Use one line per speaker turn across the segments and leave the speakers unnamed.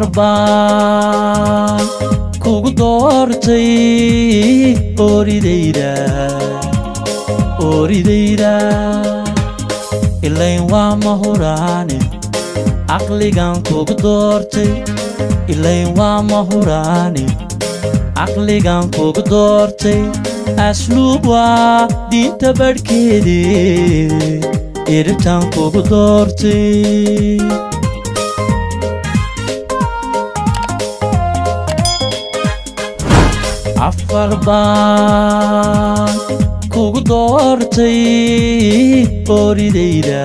baan kugu doortay ooridayda ooridayda ilayn waa mahuraane caqligan kugu doortay ilayn waa mahuraane caqligan kugu doortay asluub waa diinta badhkeede iribtan kugu doortay afar baan kugu doortay ooridayda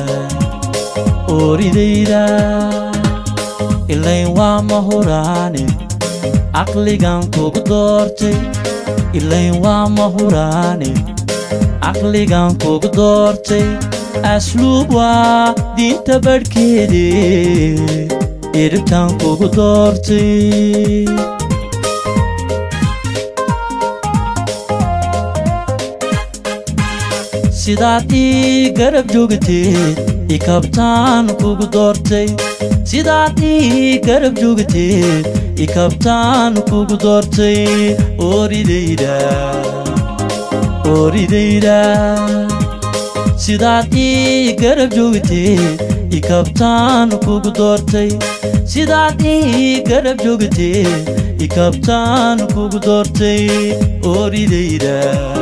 ooridayda ilayn waa mahuraane caqligan kugu doortay ilayn waa mahuraane caqligan kugu doortay asluub waa diinta badhkeede iribtan kugu doortay sidaad ii garab joogteed ikabtaan kugu doortay sidaad ii garab joogteed ikabtaan kugu doortay ooridayda ooridayda sidaad ii garab joogteed ikabtaan kugu doortay sidaad ii garab joogteed ikabtaan kugu doortay ooridayda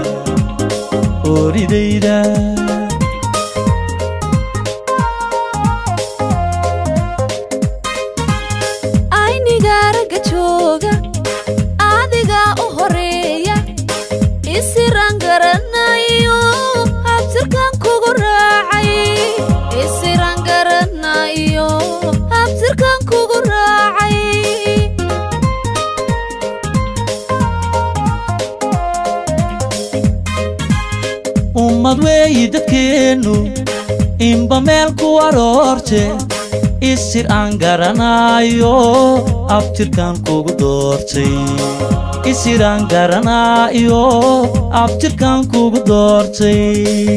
ooridayda
aynigaaraga jooga adigaa u horeeya isiraan garanayo habtirkan kugu raacay isiraan garanayo habtirkan kugu raacay
ummad weeyi dadkeennu inba meel ku aroorte isir aan garanaayo abtirkan kugu doortay isir aan garanaayo abtirkan kugu doortay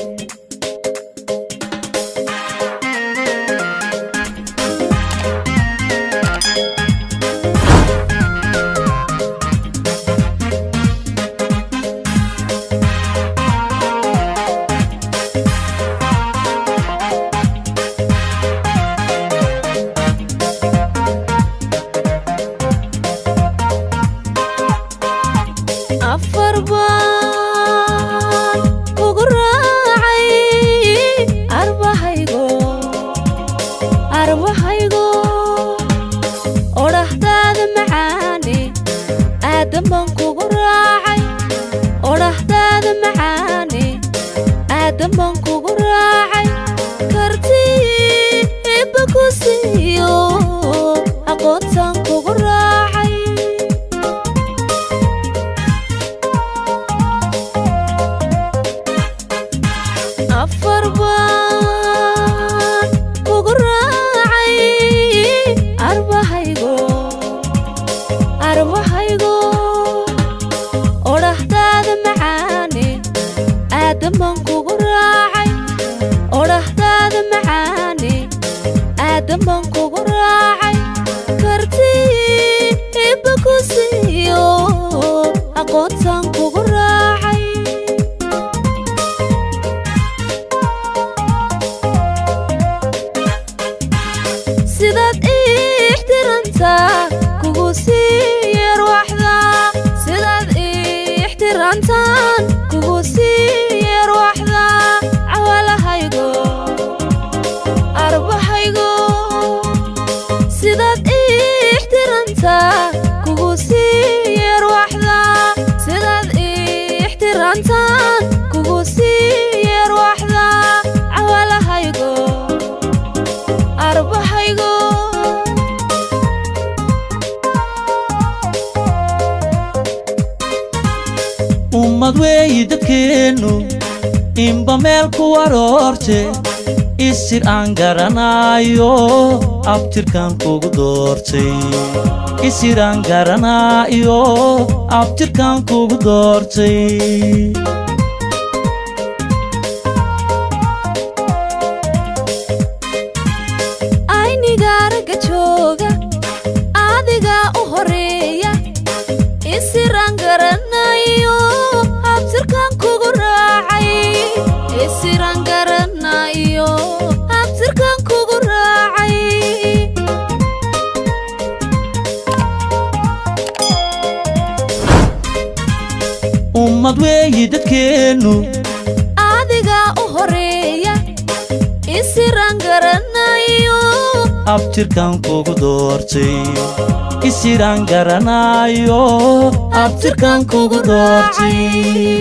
afar baan kugu raacay arbahaygo arbahaygo odhahdaada macaane aadan baan kugu raacay odhahdaada macaane aadan baan kugu raacay kartii ibba ku siiyo aqoontaan kugu raacay afar baan kugu raacay arbahaygo arbahaygo odhahdaada macaane aadan baan kugu raacay odhahdaada macaane aadan baan kugu raacay kartii ibba ku siiyo aqoontaan kugu raacay sidaad ii ixtirantaa kugu sii yeerwaxda sidaad ii ixtirantaan kugu sii yeerwaxda cawalahaygo arbahaygo sidaad ii ixtirantaa kugu sii yeerwaxda sidaad ii ixtirantaan kugu sii yeerwaxda cawalahaygo arbahaygo
ummad weeyi dadkeennu inba meel ku aroorte isir aan garanaayo abtirkan kugu doortay isir aan garanaayo abtirkan kugu doortay
aynigaaraga jooga
ummad weeyi dadkeennu
adiga u horeeya isiraan garanayo
abtirkan kugu doortay isiraan garanaayo abtirkan kugu doortay